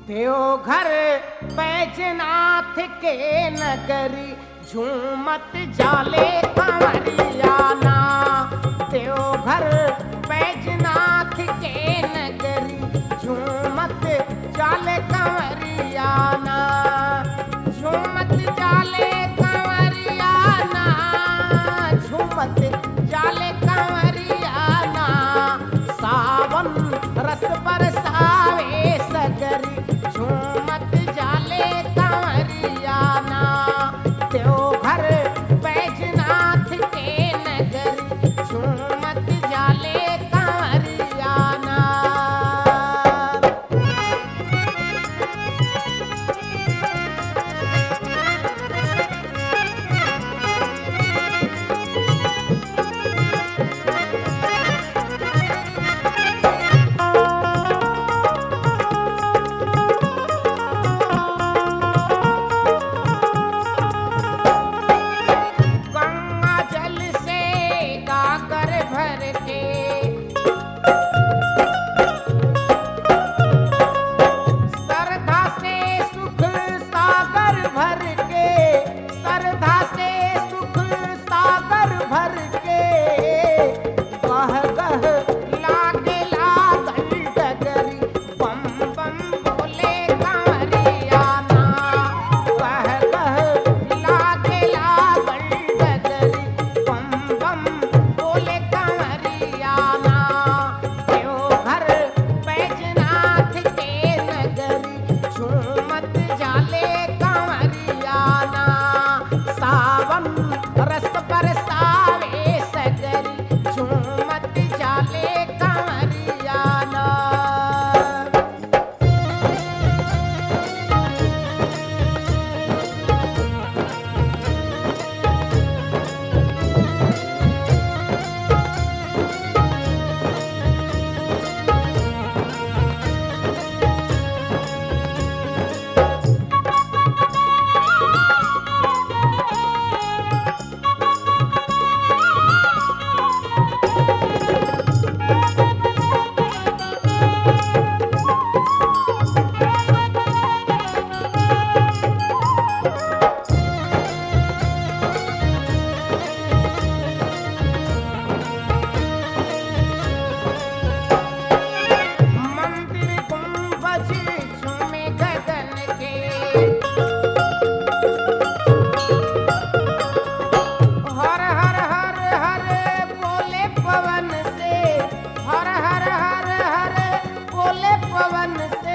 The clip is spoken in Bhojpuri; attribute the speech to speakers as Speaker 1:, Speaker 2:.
Speaker 1: देवघर बैजनाथ के नगरी झूमत जाले कंवरियाना देवघर बैजनाथ के नगरी झूमत जाले कंवरियाना झूमत जाले कंवरियाना झूमत जाले कंवरियाना सावन रस बरसावे सगरी झूमत जाले कंवरियाना देवघर बैजनाथ के नगरी झूमत जाले कंवरियाना गंगा जल से गागर भर के श्रद्धा से सुख सागर भर के श्रद्धा से सुख सागर भर के गह गह लागे लागल डगरी बम बम बोले कारियाना गह गह लागे लागल डगरी बम बम बोले कारियाना देवघर बैजनाथ के नगरी झूमत जाले कंवरियाना सावन रस बरसावे सगरी झूमत जाले कंवरियाना मंदिर गुंबज झूमे गगन के हर हर हर हर बोले पवन से हर हर हर हर बोले पवन से